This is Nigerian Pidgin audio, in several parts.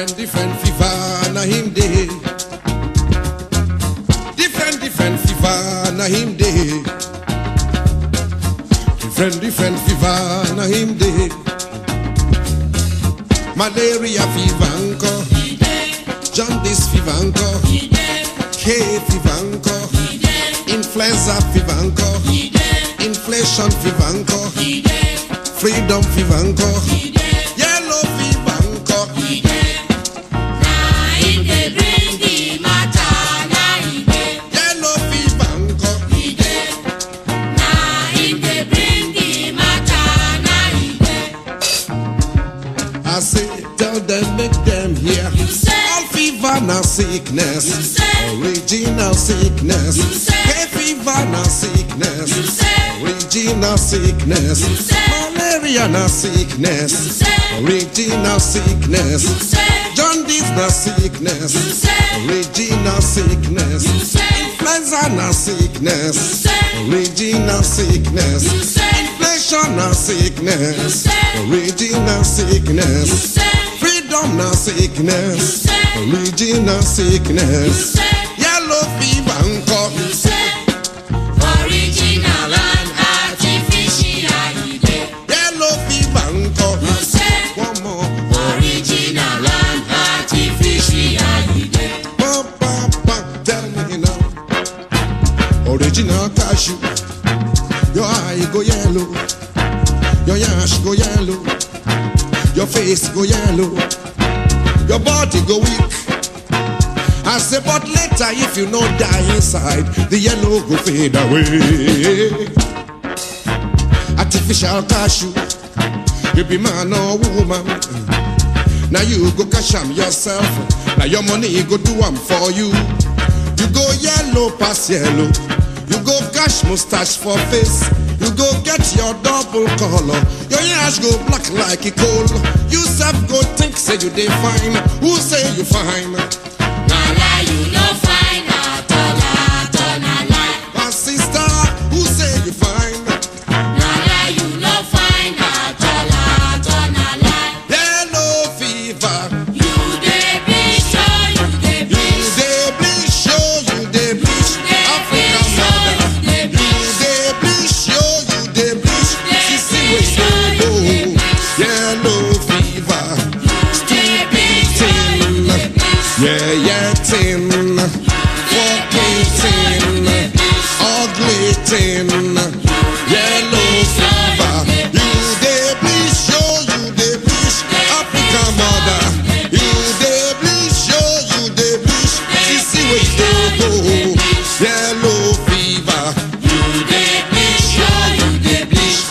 Different, different fever, na him day. Different, different fever, na him day. Different, different fever, na him day. Malaria fever, anko. Jaundice fever, anko. Hay fever, anko. Influenza fever, anko. Inflation fever, anko. Freedom fever, anko. Yellow fever, anko. Yellow fever, anko. I say, tell them, make them hear. You say. All fever na sickness. You say. Original sickness. You say. Hay fever na sickness. You say. Original sickness. You say. Malaria na sickness. You say. Original sickness. You say. Jaundice na sickness. You say. Original sickness. You say. Influenza na sickness. You say. Original sickness. You say. Inflation na You sickness. say. Original You sickness. say. Freedom na You sickness. say. Original You sickness. say. Yellow fever nko. You say. Original and artificial. you dey. Yellow fever nko. You say. One more. Original and artificial. you dey. Pam, pam, pam. Tell me now. Original cashew. Your eye go yellow. Your yash go yellow. Your face go yellow. Your body go weak. I say, but later if you no die inside, the yellow go fade away. Artificial cashew, you be man or woman. Now you go cash am yourself. Now your money go do am for you. You go yellow pass yellow. You go cash mustache for face. You go get your double color. Your yash go black like a coal. You self go think say you dey fine. Who say you fine? Na lie, you no find at all, at all, na lie. My sister, who say you fine? Na lie, you no find at all, at all, na lie. Yellow fever. You dey bleach, oh, you dey You bleach. dey bleach, show you dey bleach. African mother. You dey bleach, show you dey bleach. Sissy wey dey go. Yellow fever. Stupid thing. Yeah, yeah, thing. Fucking thing. Ugly thing. Yellow fever. You dey bleach, show you dey bleach. African mother. You dey bleach, show you dey bleach. Sissy wey dey go. Yellow fever. You dey bleach, oh, you dey bleach.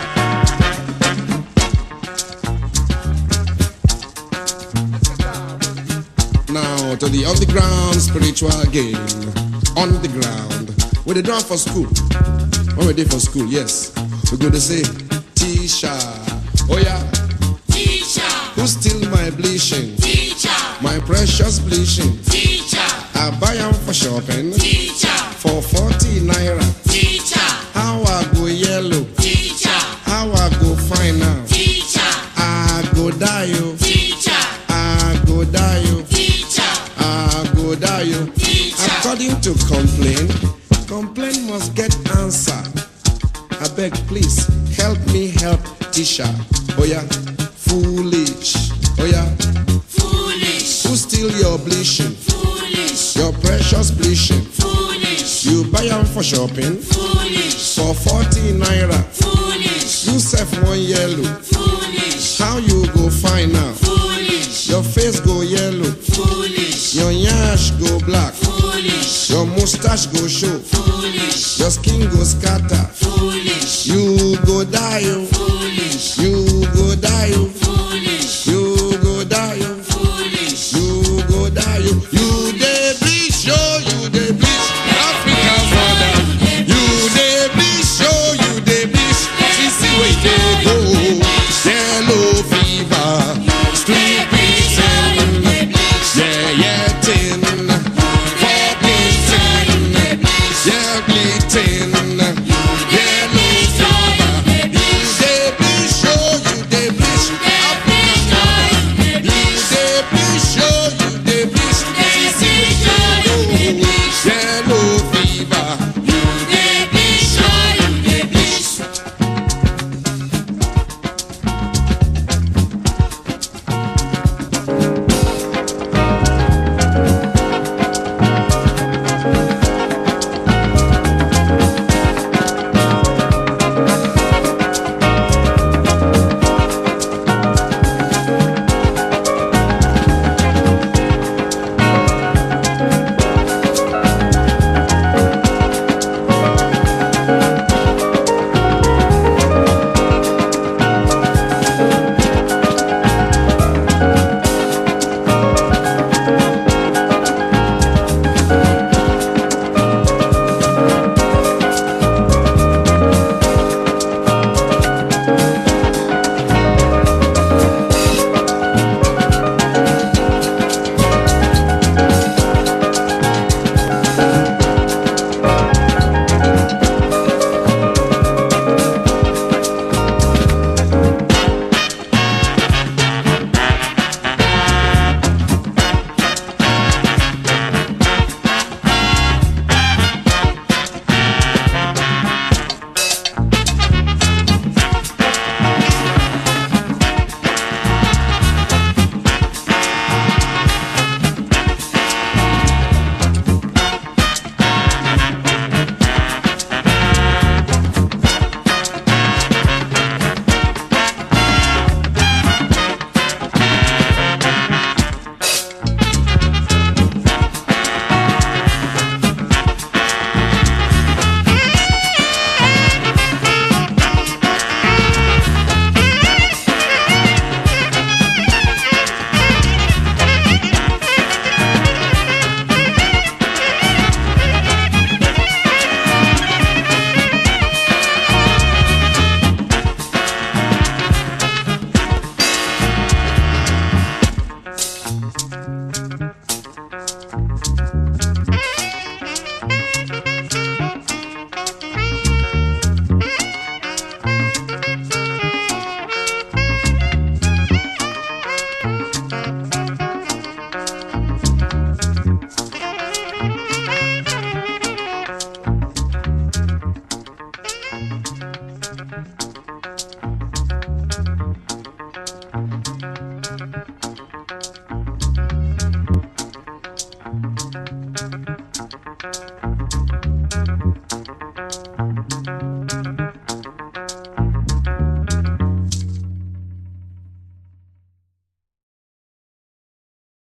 Now to the underground spiritual game. On the ground. Where they done for school. When we did for school, yes. We go to say, Tisha. Oh yeah. Teacher, Who steal my bleaching? teacher, My precious bleaching. teacher, I buy them for shopping. teacher, For 40 naira. teacher, How I go yellow. teacher, How I go fine now. teacher, I go die you. teacher, I go die you. teacher, I go die you. teacher. According to complaint, complaint must get answer. I beg, please help me help Tisha. Oh yeah, foolish. Oh yeah, Foolish, who steal your bleaching? foolish, Your precious bleaching. foolish, You buy them for shopping foolish, for 40 naira. foolish, You sell one yellow. foolish, How you go find now? foolish, Your face go yellow. foolish, Your yash go black. foolish, Your mustache go show. foolish, Your skin go scatter. foolish, You go die, oh. foolish, You go die, oh. foolish, You go die, oh. foolish. You go die, oh. You dey bleach, oh, you dey bleach. African mother. You dey bleach, oh, you dey bleach. Sissy wey dey go. Yellow fever. Stupid thing. Yeah, yeah, tin. Fucking tin. Yeah, bleeding. Yellow fever. You dey